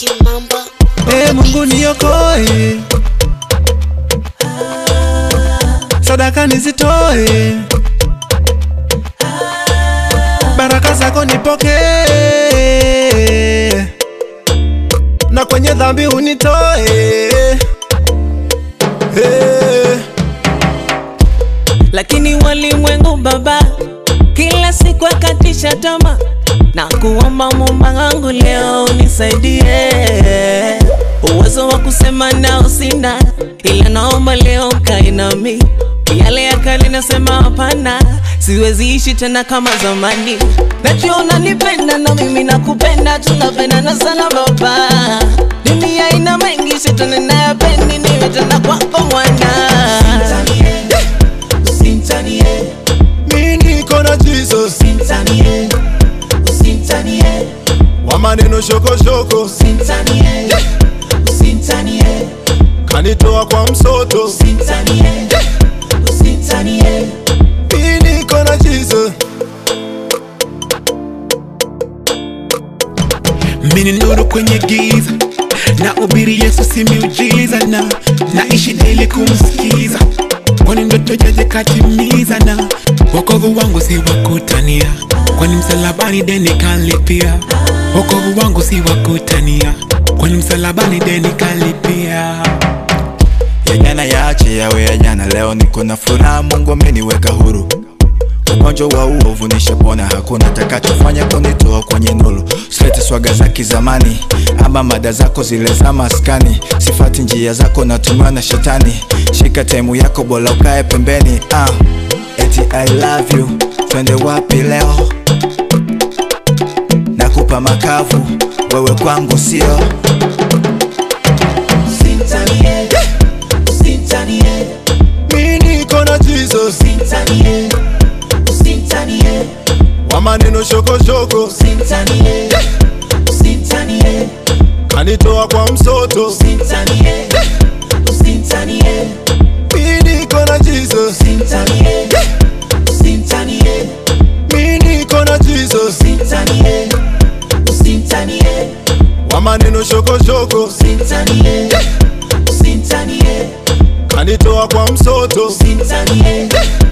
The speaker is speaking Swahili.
Kimamba. Ee Mungu niokoe, sadaka nizitoe, baraka zako nipokee, na kwenye dhambi unitoe. Hey. lakini walimwengu baba kila siku akatisha tama na kuomba Muumba wangu leo unisaidie uwezo wa kusema nao sina, ila naomba leo ukae nami. Yale ya kale nasema hapana, siwezi ishi tena kama zamani. Najua unanipenda na mimi nakupenda, tunapendana sana baba. Dunia ina mengi, shetani nayapendi, niwe tena kwako mwana Mi niko na Jesus wa maneno shokoshoko, kanitoa kwa msoto. Mi niko na Jesus Mini nuru kwenye giza na ubiri Yesu si miujiza na naishi daily kumsikiza kwani ndoto jaje katimiza na wokovu wangu si wakutania kwani msalabani deni kalipia wokovu wangu si wakutania kwani msalabani deni kalipia ya jana yaache yawe ya jana, leo niko na furaha, Mungu ameniweka huru. Ugonjwa wa uovu nishapona, hakuna takachofanya kunitoa kwenye nuru. Silete swaga za kizamani ama mada zako zile za maskani, sifati njia zako, natumiwa na shetani. Shika taimu yako, bora ukae pembeni. Ah, eti I love you, twende wapi leo? Nakupa makavu, wewe kwangu sio Mi niko na Jesus wa maneno shokoshoko, kanitoa kwa msoto. Mi niko na Jesus, mi niko na Jesus wa maneno shokoshoko, kanitoa kwa msoto.